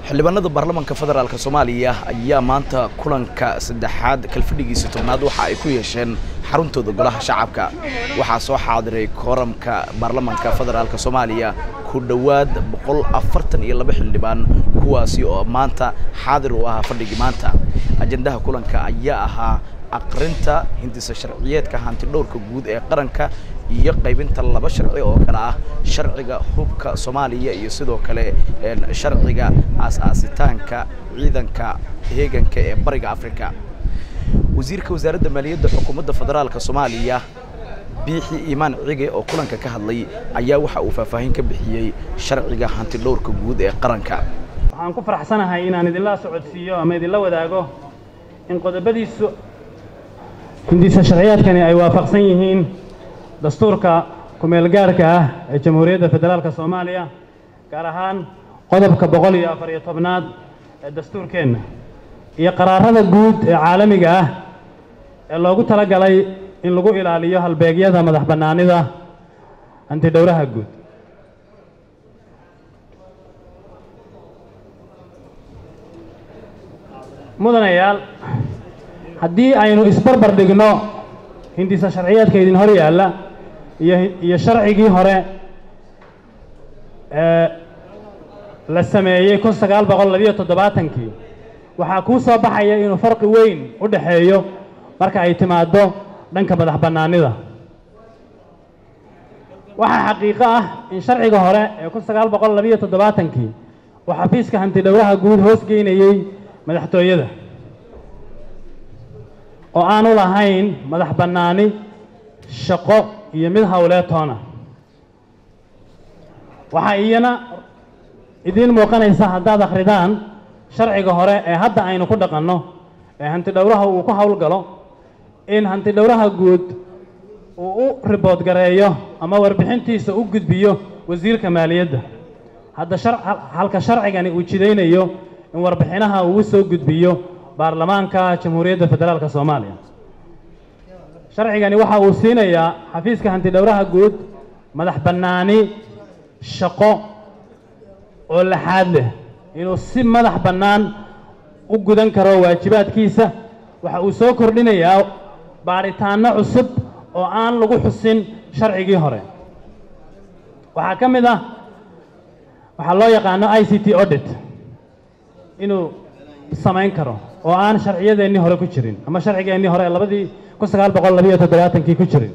xildhibaanada baarlamaanka federaalk soomaaliya ayaa maanta kulanka saddexaad kalfadhigiisa tobnaad waxa ay ku yeesheen xaruntooda golaha shacabka waxaa soo xaadiray kooramka baarlamaanka federaalk soomaaliya ku dhowaad boqol afartan iyo laba xildhibaan kuwaasi oo maanta xaadir u ahaa fadhigii maanta ajendaha kulanka ayaa ahaa aqrinta hindisa sharciyeedka hanti dhowrka guud ee qaranka iyo qaybinta laba sharci oo kale ah sharciga hubka soomaaliya iyo sidoo kale sharciga aas-aasitaanka ciidanka heeganka ee bariga africa wasiirka wasaaradda maaliyadda xukuumadda federaalka soomaaliya biixi iimaan cige oo kulanka ka hadlay ayaa waxa uu faahfaahin ka bixiyey sharciga hanti dhowrka guud ee qaranka waxaan ku faraxsanahay inaan idinla socodsiiyo ama idinla wadaago in qodobadiisu hindisa sharciyaadkani ay waafaqsan yihiin dastuurka ku-meelgaarka ah ee jamhuuriyadda federaalka soomaaliya gaar ahaan qodobka boqol iyo afar iyo tobnaad ee dastuurkeenna iyo qaraarada guud ee caalamiga ah ee loogu tala galay in lagu ilaaliyo halbeegyada madax bannaanida hantidhowraha guud mudanayaal haddii aynu isbarbar dhigno hindisa sharciyaadka idin hor yaalla iyo iyo sharcigii hore ee la sameeyey kun sagaal boqol labiyo toddobaatankii waxaa kuu soo baxaya inuu farqi weyn u dhexeeyo marka ay timaaddo dhanka madax bannaanida waxaa xaqiiqo ah in sharciga hore ee kun sagaal boqol labiyo toddobaatankii uu xafiiska hantidhowraha guud hoos geynayey madaxtooyada oo aanu lahayn madax bannaani shaqo iyo mid howleed toona waxaa iyana idiin muuqanaysa haddaad akhridaan sharciga hore ee hadda aynu ku dhaqanno ee hantidhowraha uu ku howlgalo in hantidhowraha guud uu u ribood gareeyo ama warbixintiisa u gudbiyo wasiirka maaliyadda hadda halka sharcigani uu jidaynayo in warbixinaha uu u soo gudbiyo baarlamaanka jamhuuriyadda federaalka soomaaliya sharcigani waxa uu siinayaa xafiiska hantidhowraha guud madax bannaani shaqo oo laxaad leh inuu si madax bannaan u gudan karo waajibaadkiisa waxa uu soo kordhinayaa baadhitaanno cusub oo aan lagu xusin sharcigii hore waxaa ka mid ah waxaa loo yaqaano i c t audit inuu samayn karo oo aan sharciyadeennii hore ku jirin ama sharcigeennii hore ee labadii kun sagaal boqol labiyo toddobaatankii ku jirin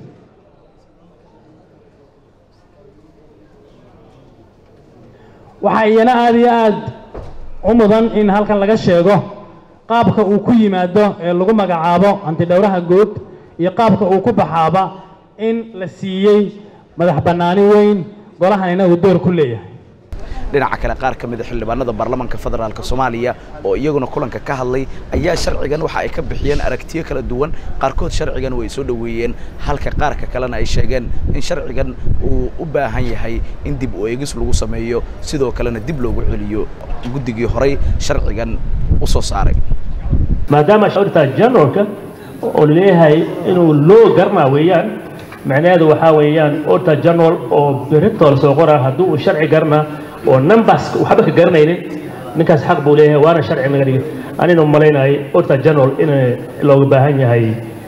waxaa iyana aada iyo aad u mudan in halkan laga sheego qaabka uu ku yimaado ee lagu magacaabo hantidhowraha guud iyo qaabka uu ku baxaaba in la siiyey madax bannaani weyn golahanina uu door ku leeyahay dhinaca kale qaar ka mid a xildhibaanada baarlamaanka federaalk soomaaliya oo iyaguna kulanka ka hadlay ayaa sharcigan waxa ay ka bixiyeen aragtiyo kala duwan qaarkood sharcigan way soo dhoweeyeen halka qaarka kalena ay sheegeen in sharcigan uu u baahan yahay in dib u eegis lagu sameeyo sidoo kalena dib loogu celiyo guddigii horay sharcigan u soo saaray maadaama shorta generalka oo laleeyahay inuu loo garnaa weeyaan macnaheedu waxaa weeyaan orta general oo beritol soo qora haddii uu sharci garnaa oo numbers waxba ka garanaynin ninkaas xaq buu leeyahay waana sharci laga dhigay anina malaynahay orta general in looga baahan yahay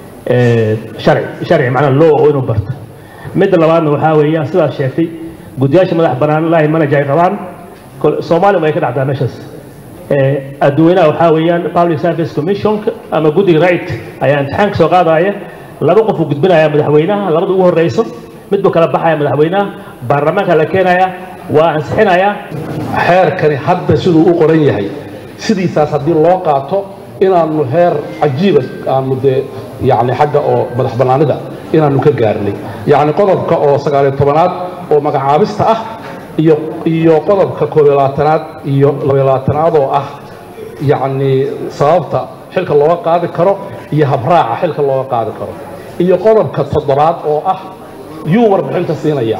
sharci sharci macnaa law oo inuu barto midda labaadna waxaa weeyaan sidaas sheegtay guddiyaasha madax bannaan lahi manager ay qabaan soomaaliya way ka dhacdaa meeshaas adduweynaha waxaa weeyaan public service commission ama guddiga right ayaa imtixaanka soo qaadaya laba qof uu gudbinaya madaxweynaha labada ugu horeyso mid buu kala baxaya madaxweynaha baarlamaanka la keenaya waa ansixinayaa xeerkani hadda siduu u qoran yahay sidiisaas haddii loo qaato inaannu heer cajiiba aanu dee yacni xagga oo madax bannaanida inaannu ka gaarnay yacni qodobka oo sagaaliyo tobanaad oo magacaabista ah iyo iyo qodobka koob iyo labaatanaad iyo labaiyo labaatanaad oo ah yacni sababta xilka looga qaadi karo iyo habraaca xilka looga qaadi karo iyo qodobka toddobaad oo ah yuu warbixinta siinaya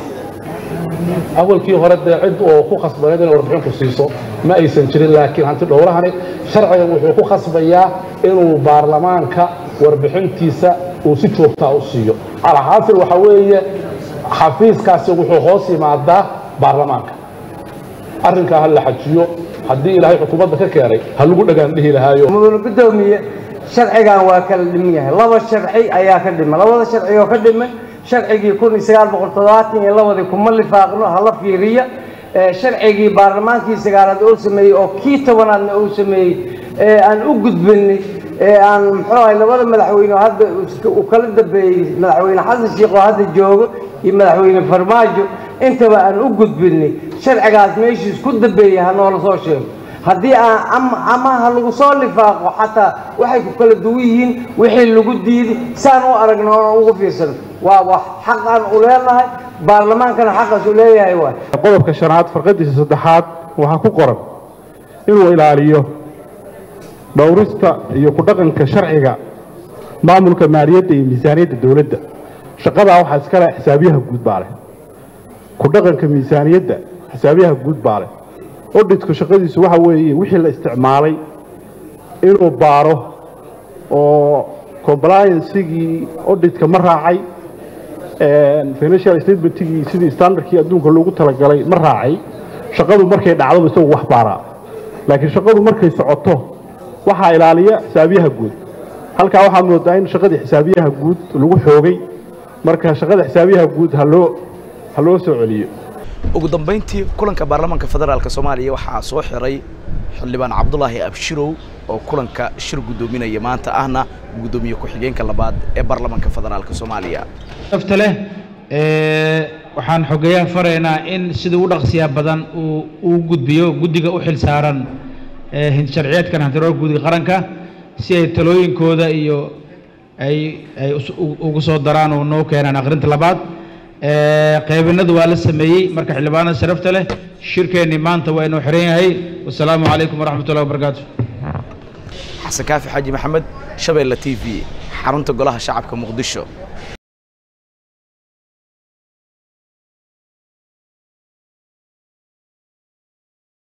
awalkii hore dee cid oo ku khasbaneed inay warbixinku siiso ma aysan jirin laakiin hanti dhowrahani sharcigan wuxuu ku khasbayaa inuu baarlamaanka warbixintiisa uu si joogtaa u siiyo alxaasil waxaa weeye xafiiskaasi wuxuu hoos yimaadaa baarlamaanka arrinkaa ha la xajiyo haddii ilaahay xukuumadda ka keenay ha lagu dhagaan dhihi lahaayo mudane guddoomiye sharcigan waa kala dhiman yahay laba sharci ayaa ka dhimay labada sharci oo ka dhimay sharcigii kun iyo sagaal boqol toddobaatan iyo labadii kuma lifaaqno hala fiiriya sharcigii baarlamaankii sagaalaad oo sameeyey oo kii tobanaadna uu sameeyey ee aan u gudbinay ee aan muxuu ahay labada madaxweyne oo hadda uu kala dambeeyey madaxweyne xasan sheekh oo hadda joogo iyo madaxweyne farmaajo intaba aan u gudbinay sharcigaas meeshiis ku dambeeyey ha noola soo sheego haddii aan ama ha lagu soo lifaaqo xataa waxay ku kala duwan yihiin wixii lagu diiday saan u aragno oon ugu fiirsano waa wax xaq aan u leenahay baarlamaankana xaqaas u leeyahay waay qodobka shanaad farqadiisa saddexaad waxaa ku qoran inuu ilaaliyo dhowrista iyo ku dhaqanka sharciga maamulka maaliyadda iyo miisaaniyadda dowladda shaqadaa waxaa iska leh xisaabiyaha guud baa leh ku dhaqanka miisaaniyadda xisaabiyaha guud baa leh odhitku shaqadiisu waxa weeye wixii la isticmaalay inuu baaro oo compliancegii odhitka ma raacay financial statementigii sidii standardkii adduunka loogu talagalay ma raacay shaqadu markay dhacdo isagu wax baaraa laakiin shaqadu markay socoto waxaa ilaaliya xisaabiyaha guud halkaa waxaa moodaa in shaqadii xisaabiyaha guud lagu xoogay marka shaqada xisaabiyaha guud haloo ha loo soo celiyo ugu dambayntii kulanka baarlamaanka federaalk soomaaliya waxaa soo xiray xildhibaan cabdulaahi abshirow oo kulanka shir guddoominaya maanta ahna guddoomiye ku-xigeenka labaad ee baarlamaanka federaalk soomaaliya nafta leh waxaan xogeeyaha faraynaa in sidii u dhaqsiya badan uu uu gudbiyo guddiga u xil saaran sharciyeedkan hantiroorka guddiga qaranka si ay talooyinkooda iyo ay ay ugu soo daraan oo noo keenaan akhrinta labaad qaybinadu waa la sameeyey marka xildhibaanada sharafta leh shirkeennii maanta waa inuu xiran yahay wasalaamu calaykum waraxmat ullahi wabarakaatu xasan kaafi xaaji maxamed shabeelle t v xarunta golaha shacabka muqdisho